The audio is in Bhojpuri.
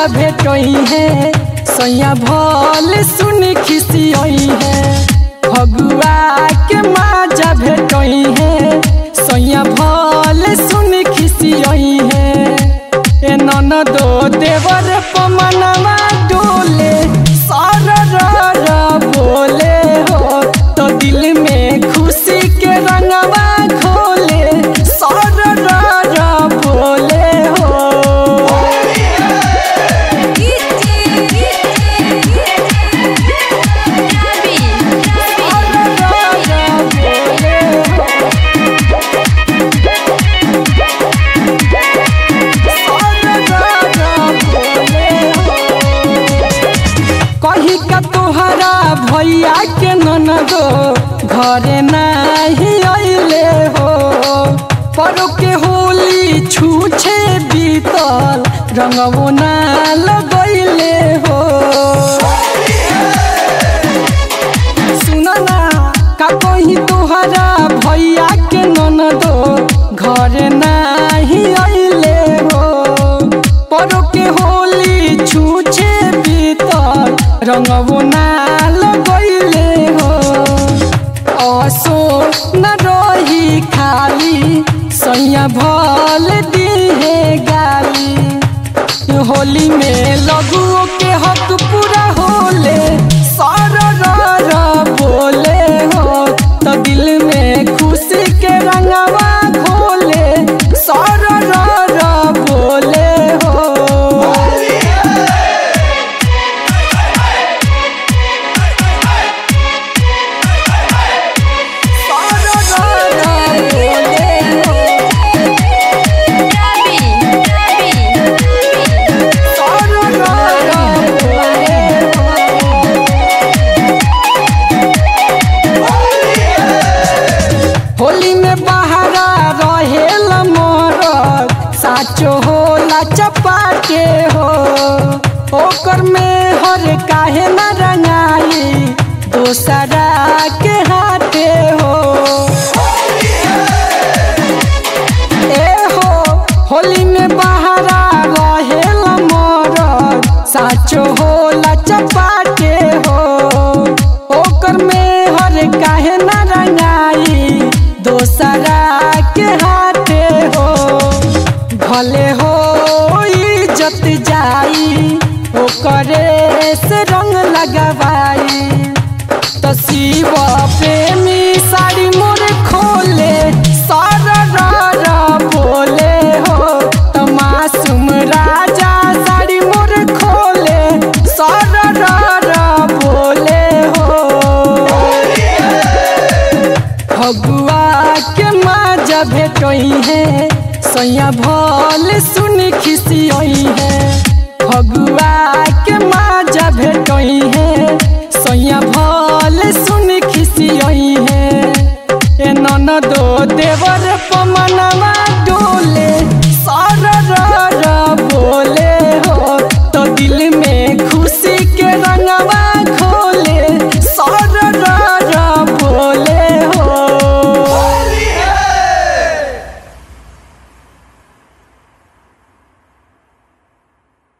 माजा भेटई है सैया भल सुन खिसियई है फगुआ के माजा भेटई है सैया भल सुन खिसियई है ए ननदो देवर पमनवा डोले सर रर बोले हो तो दिल में खुशी के रंगवा खोले सर रर बोले हो कही का तोहरा भैया के ननदो घरे नाही अइले हो परो के होली छूछे बीतल रंगवो ना लगैले हो सुन ना का कही तोहरा भैया के ननदो घरे नाही अइले हो परो के होली छूछे बीतल रंगवो ना लगैले हो असो न रही खाली सैया भल दिहे गाली होली में लघुओं के हक पूरा होले सर रर बोले हो तो दिल में खुशी के रंगवा खोले सर रर बोले हो सर रर बोले हो सर रर बोले होली में बहारा रहेल मोर साचो होला चपाके हो ओकर में हर काहे न रंगाई दोसरा के हाथे हो ए हो होली में बहारा रहेल मोर साचो होला चपाके हो ओकर में हर काहे न रंगाई दोसरा के हाथे हो भले हो इज्जत जाई ओकरे से रंग लगवाई तो शिव प्रेमी साड़ी मोर खोले सर रर बोले हो तो मासूम राजा साड़ी मोर खोले सर रर बोले हो फगुआ के माजा भेटई है सैया भल सुन खिसियई है फगुआ के माजा भेटई है सैया भल सुन खिसियई